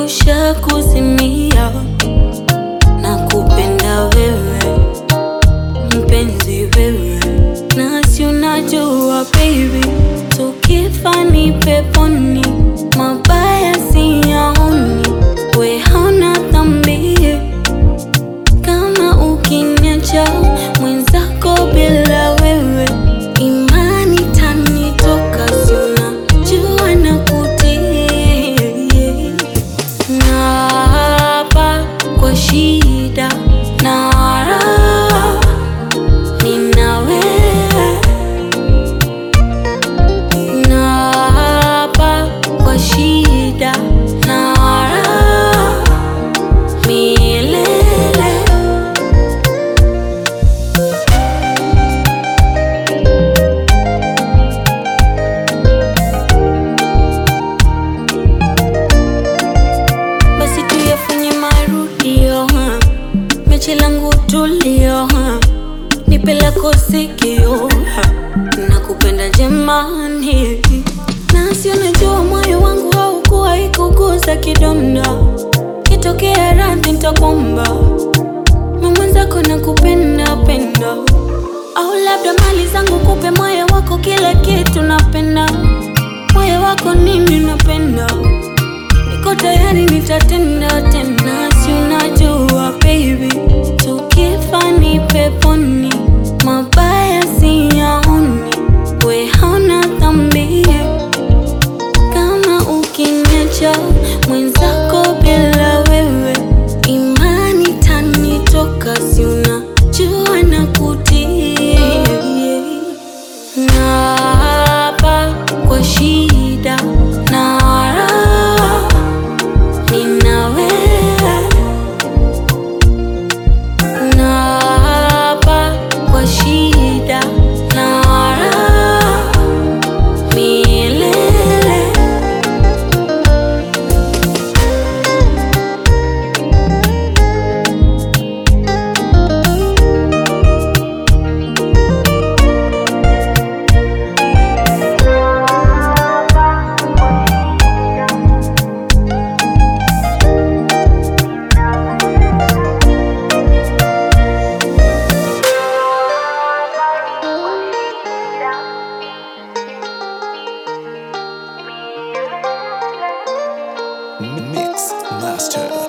usha kuzimia na kupenda wewe mpenzi wewe, nasi unajua baby, tukifa ni peponi, mabaya siyaoni, we hauna dhambi kama ukiniacha mwenzako bila wewe, imani tanitoka, si unajua na kutii Naapa kwa shida na raha, nina wewe. Naapa kwa shida na raha, milele. basi tuyafanye marudio ha. mechi langu tulio ha. nipe lako sikio ha. nakupenda jemani nasi unajua moyo wangu haukuwa ikuguza kidonda kitokea radhi ntakwamba mamwenzako nakupenda penda au labda mali zangu kupe moyo wako kila kitu napenda moyo wako nini napenda niko tayari nitatenda tena, si unajua baby, tukifa ni peponi, mabaya siyaoni, we hauna dhambi kama ukiniacha mwenzako bila wewe, imani tanitoka, si unajua na kutii Naapa kwa shida na raha, nina wewe. Naapa kwa shida na raha, milele. Mix Master.